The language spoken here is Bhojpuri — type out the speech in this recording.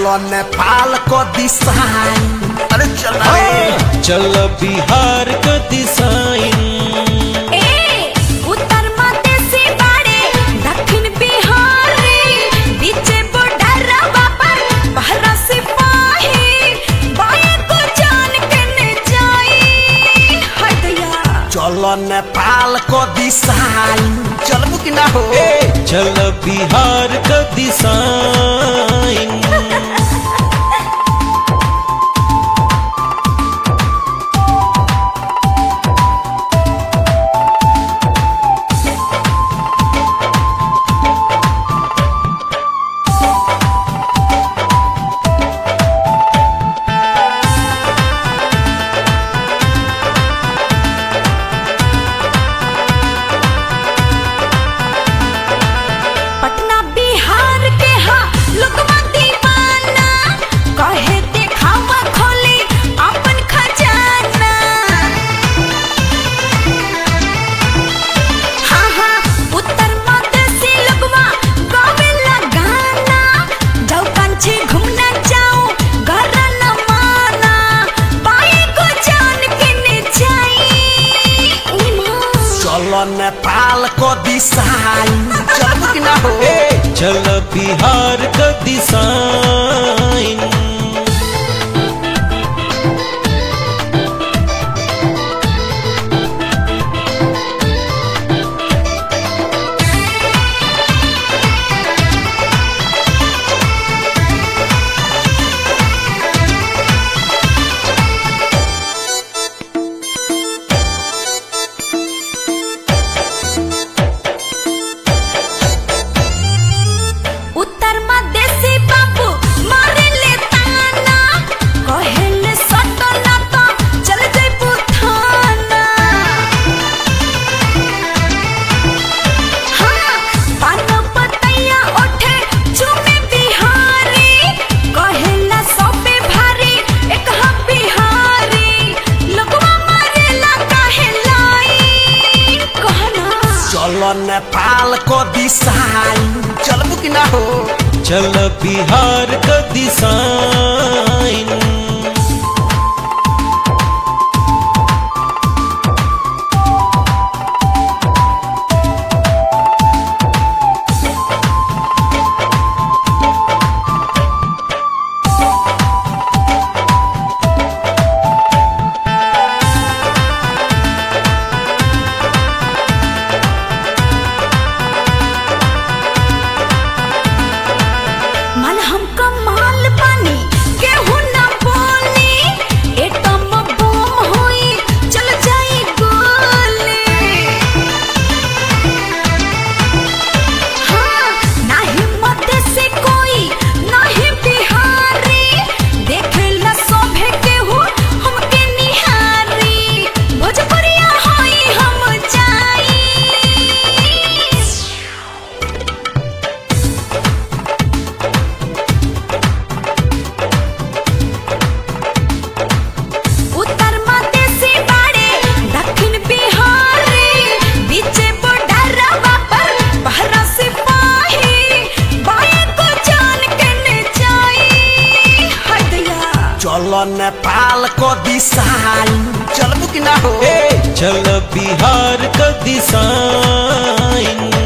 चलो नेपाल को दिशाई अरे चल रे चल बिहार क दिशाइन ए उत्तर मधेसी बाड़े दक्षिण बिहारी बीचे बॉर्डरवा पर पहरा सिपाही बाए को जान के न जाई हदया चलो नेपाल को दिशाई चलबू कि ना हो चल बिहार क दिशाइन पटना बिहार के हा लोगवा दीवाना कहे देखावा खोली अपन खजाना हाँ हाँ उत्तर मधेसी लोगवा गावेला गाना जाओ कांची घूमना जाओ घर न माना पाए को जान के न जाई उमा चलो नेपाल को दिशाई चलबू कि ना हो चल बिहार क दिशाइन उत्तर मधेसी बाबू मारे ले ताना कहेले सटो ना तो चल जइबू थाना हाँ पान पतैया ओठे चुमे बिहारी कहेला सबे भारी एक हम बिहारी लोगवा मारेला काहे लाई कहना चलो नेपाल को दिशाई चलबू कि ना हो चल बिहार क दिशाइन मन हमका माल पानी केहू ना बोली एटम बम होई चल जाई गोली हाँ ना हिम्मत से कोई ना ही बिहारी देखेला सोभे केहू हमके निहारी भोजपुरिया होई हम जाई उत्तर मधेसी बाड़े दक्षिण बिहारी बीचे बॉर्डरवा पर पहरा सिपाही बाए को जान के न जाई हदया चलो नेपाल को दिशाई चलबू कि ना हो चल बिहार क दिशाइन